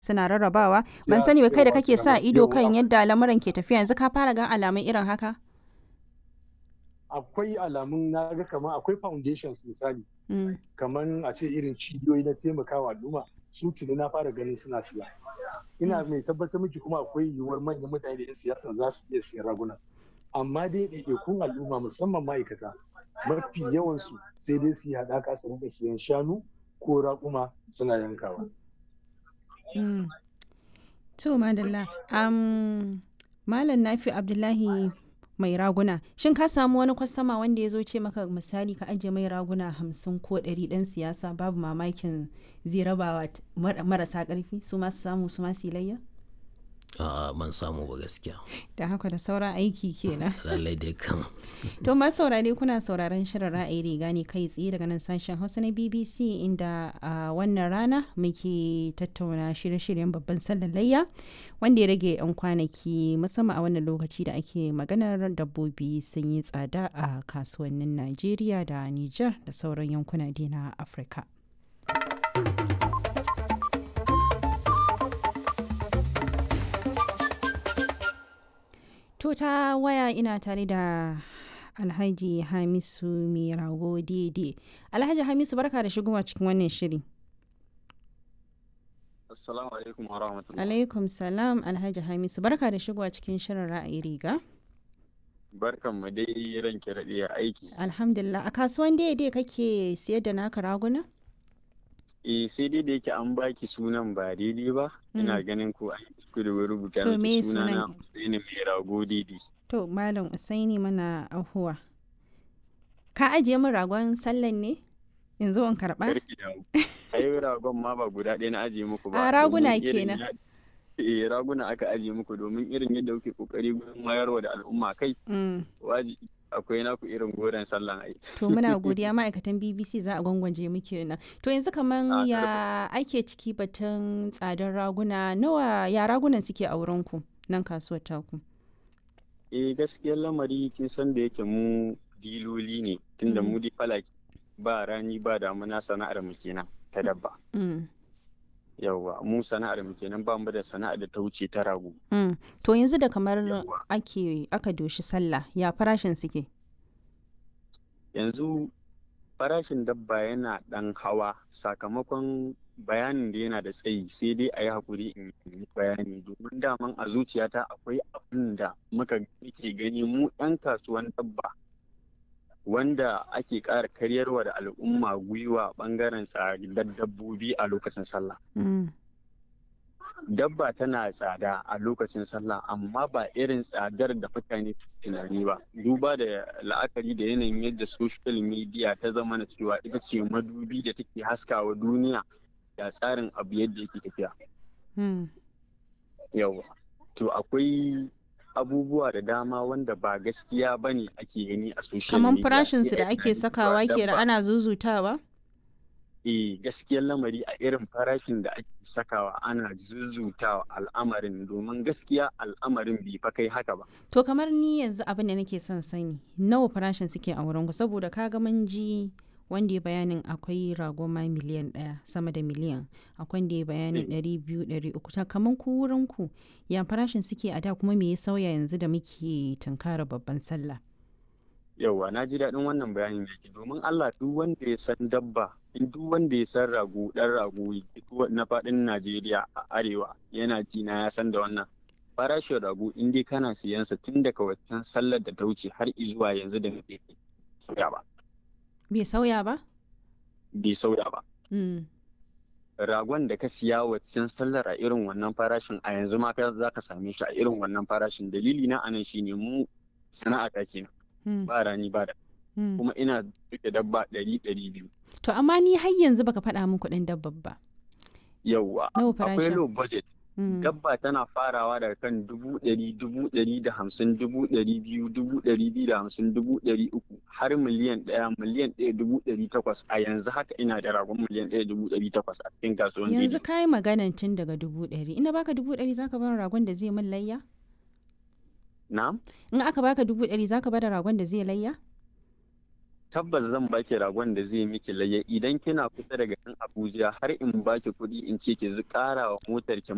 suna rarrabawa ban sani ba kai da kake sa ido kan yadda lamuran ke tafiya yanzu ka fara gan alamun irin haka akwai alamun na ga kamar akwai foundations misali kamar a ce irin cibiyoyi na taimakawa al'umma su tuni na fara ganin suna siya ina mai tabbatar miki kuma akwai yiwuwar manyan mutane da 'yan siyasa za su iya siyan raguna amma dai ɗaiɗaikun al'umma musamman ma'aikata mafi yawansu sai dai su yi haɗaka su rinka siyan shanu ko raƙuma suna yankawa. To madalla, Malam Nafi Abdullahi mai raguna, shin ka samu wani kwastama wanda ya zo ce maka misali ka ajiye mai raguna hamsin ko ɗari ɗan siyasa babu mamakin zai rabawa marasa ƙarfi su masu samu su masu layya? A'a ban samu ba gaskiya. Da haka da sauran aiki kenan. Lallai dai kan. To masu saurare kuna sauraron shirin ra'ayi riga ne kai tsaye daga nan sashen Hausa na BBC inda a wannan rana muke tattauna shirye-shiryen babban sallar layya wanda ya rage 'yan kwanaki musamman a wannan lokaci da ake maganar dabbobi sun yi tsada a kasuwannin Najeriya da Nijar da sauran yankuna na Afirka. To ta waya ina tare da Alhaji Hamisu mai rago daidai. Alhaji Hamisu barka da shigowa cikin wannan shiri. Assalamu alaikum wa rahmatullahi. Alaikum salam Alhaji Hamisu barka da shigowa cikin shirin ra'ayi riga. Barkan mu dai ranke raɗe aiki. Alhamdulillah a kasuwan daidai kake siyar da naka raguna? eh sai dai da yake an baki sunan ba daidai ba ina ganin ko an yi kuskure wai rubuta To, me miki suna na sunan? Usaini mai rago daidai To Malam Usaini mana ahuwa. Ka ajiye min ragon sallan ne? In zo in karɓa? karki da ai ragon ma ba guda ɗaya na ajiye muku ba A, raguna domin irin kenan. ya- eh raguna aka ajiye muku domin irin yadda kuke kokari gurin wayarwa da al'umma kai Mm. wajibi akwai naku irin goren sallan ai To muna godiya ma'aikatan BBC za a gwangwaje muke nan. To yanzu kaman A, ya ake ciki batun tsadar raguna nawa ya ragunan suke a wurinku nan kasuwar taku? eh gaskiyar lamari kin san da yake mu diloli ne tunda Mm. mu di falaki ba rani ba damuna sana'ar mu kenan ta dabba Mm. yawwa mu sana'ar mu kenan ba mu da sana'ar da ta wuce ta rago Mm. To yanzu da kamar Yawwa. ake aka doshi sallah ya farashin suke? yanzu farashin dabba yana ɗan hawa sakamakon bayanin da yana da tsayi sai dai a yi haƙuri in yi bayani domin daman a zuciyata akwai abin da muka ke gani mu 'yan kasuwan dabba wanda ake ƙara karyarwa da al'umma gwiwa ɓangaren tsadar dabbobi a lokacin sallah Mm. dabba tana tsada a lokacin sallah amma ba irin tsadar da mutane su tunani ba duba da la'akari da yanayin yadda social media ta zama na cewa ita ce madubi da take haskawa duniya da tsarin abu yadda yake tafiya Mm. yawa to akwai abubuwa da dama wanda ba gaskiya ba ne ake gani a social Kaman media farashin sai su da a yi ake tunanin cewa sakawa ke da dabba- ana zuzutawa? eh gaskiyar lamari a irin farashin da ake sakawa ana zuzutawa al'amarin domin gaskiya al'amarin bai fa kai haka ba To kamar ni yanzu abin da nake son sani nawa farashin suke a wurinku saboda kaga mun ji wanda ya bayanin akwai rago ma miliyan ɗaya sama da miliyan akwai wanda ya bayanin ɗari biyu ɗari uku ta kamar ku wurinku ya farashin suke a da kuma me ya sauya yanzu da muke tunkara babban sallah. yauwa na ji daɗin wannan bayanin yake domin Allah duk wanda ya san dabba in duk wanda ya san rago ɗan rago duk na faɗin Najeriya a arewa yana ji na ya san da wannan farashin rago in dai kana siyan sa tun daga waccan sallar da ta wuce har izuwa yanzu da muke sauya ba Bai sauya ba? bai sauya ba Mm. ragon da ka siya waccan sallar a irin wannan farashin a yanzu ma ka za ka same shi a irin wannan farashin dalili na anan shine mu sana'a ta kenan Mm. ba rani ba da Mm. kuma ina duke dabba ɗari ɗari biyu To amma ni har yanzu baka faɗa min kuɗin dabbar ba. yauwa Nawa akwai farashin? low budget Mm. dabba tana farawa daga kan dubu ɗari dubu ɗari da hamsin dubu ɗari biyu dubu ɗari biyu da hamsin dubu ɗari uku har miliyan ɗaya miliyan ɗaya dubu ɗari takwas a yanzu haka ina da ragon miliyan ɗaya dubu ɗari takwas a cikin kasuwan Yanzu daidai ka yi maganan tun daga dubu ɗari. Ina baka dubu ɗari zaka bar ragon da zai min layya? na'am In aka baka dubu ɗari zaka bar ragon da zai layya? tabbas zan baki ragon da zai miki layya idan kina kusa daga nan Abuja har in baki kuɗi in ce ki ƙara wa motar ki